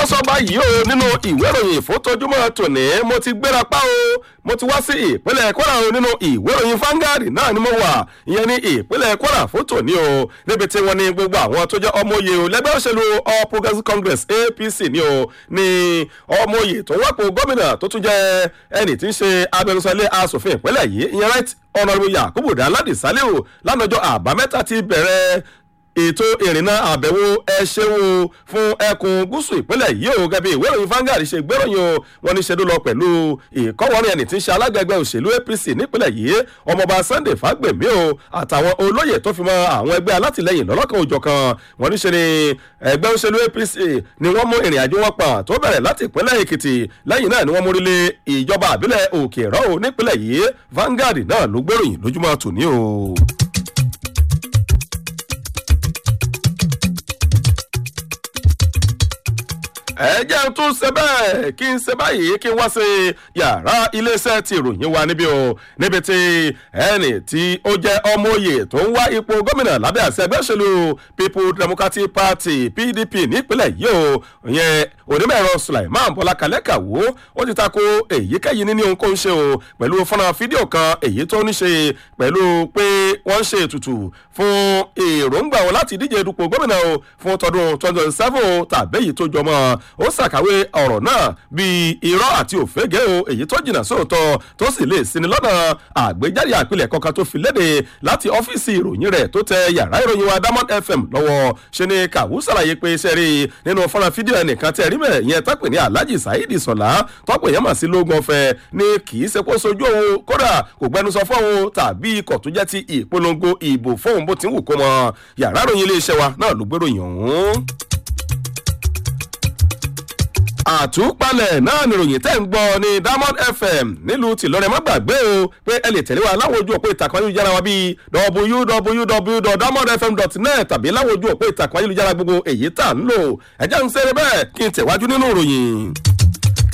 wọ́n sọ báyìí o nínú ìwé ìròyìn ìfótójúmọ́ tòní mo ti gbéra pa o mo ti wá sí ìpínlẹ̀ kwara o nínú ìwé ìròyìn Vanguard náà ni mo wà ìyẹn ní ìpínlẹ̀ kwara fún tòní o níbi tí wọ́n ní gbogbo àwọn tó jẹ́ ọmọye o lẹ́gbẹ́ òṣèlú all progressives congress apc ni o ní ọmọye tó wọ́pọ̀ gómìnà tó tún jẹ́ ẹni tí ń ṣe abẹnusọlé asòfin ìpínlẹ̀ yìí ìyẹn right honourable yakubu daladi saliu lánàjọ àbámẹ́ta ti bẹ̀rẹ̀ ètò ìrìnnà àbẹ̀wò ẹṣẹ́wó fún ẹkùn gúúsù ìpínlẹ̀ yìí o gẹ́gẹ́ bí ìwé ìròyìn Vanguard ṣe gbéròyìn o wọ́n ní ṣedú lọ pẹ̀lú ìkọ́wọ́rin ẹni tí ń ṣe alágbègbè òṣèlú APC nípínlẹ̀ yìí ọmọọba Sunday Fagbemi o àtàwọn olóyè tó fi mọ àwọn ẹgbẹ́ alátìlẹyìn lọ́lọ́kan òjọ̀kan wọ́n ní ṣe ni ẹgbẹ́ òṣèlú APC ni wọ́n mú ìrìn àjò wọn pọ̀n tó bẹ̀rẹ̀ láti ìpínlẹ̀ Èkìtì lẹ́yìn náà ni wọ́n mórílé ìjọba àbílẹ̀ Òkè Ìró nípínlẹ̀ yìí Vanguard náà ló gbéròyìn lójúmọ́ tòní o. ẹ jẹ́ n tún ṣe bẹ́ẹ̀ kí n ṣe báyìí kí n wá sí yàrá iléeṣẹ́ ti ìròyìn wa níbí o níbi tí ẹnì tí ó jẹ́ ọmọoyè tó ń wá ipò gómìnà lábẹ́ àṣẹ ẹgbẹ́ òṣèlú people democratic party pdp nípínlẹ̀ yìí o ìyẹn onímọ̀-ẹ̀rọ sulaiman bọ́lá kalẹ́kàwó ó ti tako èyíkéyìí níní ohun kó ń ṣe o pẹ̀lú fọ́nrán fídíò kan èyí tó ní ṣe pẹ̀lú pé wọ́n ń ṣe ètùtù fún èròǹgbà wọn láti díje dupò gómìnà o fún tọdún twenty twenty seven tàbí èyí tó jọmọ́ ó ṣàkàwé ọ̀rọ̀ náà bíi irọ́ àti òfégè o èyí tó jìnnà sóòótọ́ tó sì lè sinmi lọ́nà àgbéjáde àpilẹ̀ kankan tó fi léde láti ọ́fíìsì ìròyìn rẹ̀ tó tẹ yàrá ìròyìn wa Diamond FM lọ́wọ́ ṣe ni kàwú ṣàlàyé pé sẹ́rí nínú fọ́nrán fídíò ẹnìkan tẹ́ rí mẹ́ yẹn tọ́pẹ̀ ní Alhaji Saheed Sọlá tọ́pẹ̀ yẹn mà sí lóògùn ọ̀fẹ́ ni kì í ṣe kó sojú òun kódà kò gbẹnusọ fóun tàbí ikọ̀ tó jẹ́ ti ìpolongo ìbò fóun bó ti ń wù kó mọ yàrá ìròyìn iléeṣẹ́ wa náà ló gbéròyìn ọ̀hún àtúpalẹ̀ náà nìròyìn tẹ́ ń gbọ́ ní Diamond FM nílùú tìlọrẹ má gbàgbé o pé ẹ lè tẹ̀lé wa láwọn ojú òpó ìtàkùn ayélujára wa bíi www.diamondfm.net tàbí láwọn ojú òpó ìtàkùn ayélujára gbogbo èyí tá à ń lò ẹ̀jẹ̀ ń ṣeré bẹ́ẹ̀ kí n tẹ̀wájú nínú ìròyìn.